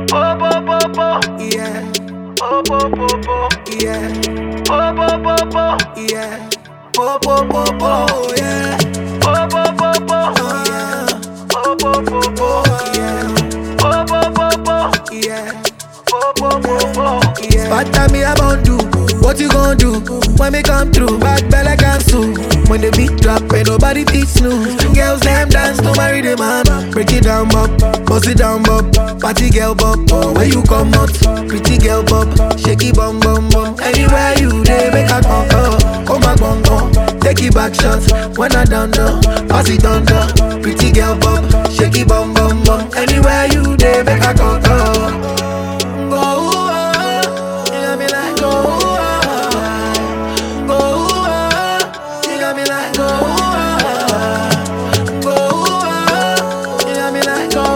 Oh, bo, bo, bo. Yeah, Oh, bo, bo, bo. yeah, Oh, bo, bo, bo. yeah. Po po po po, yeah. Oh, bo, bo, bo. Yeah, Oh, bo, bo, bo. yeah, Oh, bo, bo, bo. yeah. Oh, bo, bo, bo. Yeah. Bad time me about do. What you gonna do when me come through? Bad belle cancel. When the beat drop, ain't nobody teach snooze. Girls them dance to marry the man. Break it down, bop, bust it down, bop. Party girl, bop. Oh, where you come out? Pretty girl, bop. Shaky bum bum bum. Anywhere you dey, make a come oh. Come back, bum bum. Take it back shots when I done done. Pass it under. Pretty girl, bop. Shaky bum bum bum. Anywhere you dey, make a come oh. Go, ah, you got me like go, ah, go, ah, you got me like go, ah, go, ah, you got me like go,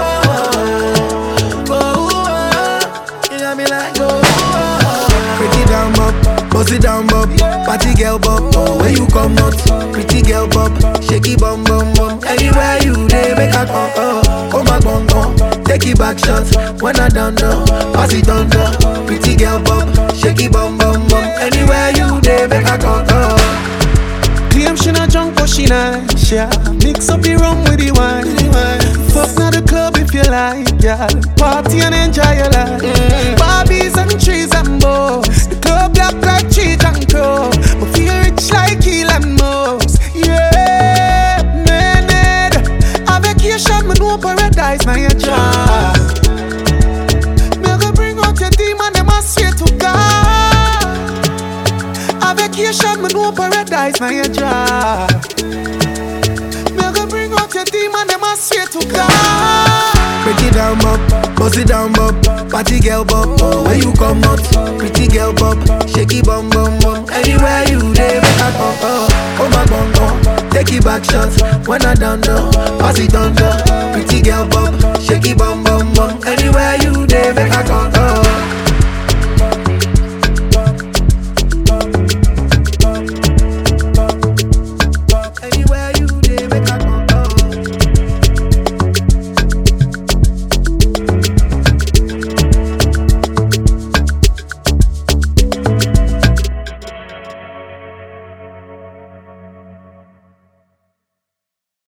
ah, go, ah, you got me like go, ah. Break it down, bop, bust it down, bop, party girl, bop, oh where you come out, pretty girl, bop, shaky bum bum bum, anywhere you dey, make a come, oh, come back, bum bum. Take it back shots when I done done. Pass it under. Pretty girl bum, shaky bum bum bum. Anywhere you dey, make a come. Oh. Claim she not drunk but she nice, yeah Mix up the rum with the wine Fuck now the club if you like, yeah Party and enjoy your life Barbies and trees and bows The club black like cheese and crow But feel rich like Elon Musk, yeah Man, a vacation, me know paradise, now your job Me go bring out your demon, them I swear to God a vacation, me know paradise, now your job. Me go bring out your demon, them I swear to God. Break it down, bop, bust it down, bop. Party girl, bop, oh where you come out? Pretty girl, bop, shaky bum bum bum. Anywhere you dey, make a come. Oh, come back, bum bum. Take it back shots when I done done. Pass it under. Pretty girl, bop, shaky bum bum bum. Anywhere you dey, make a come. Oh.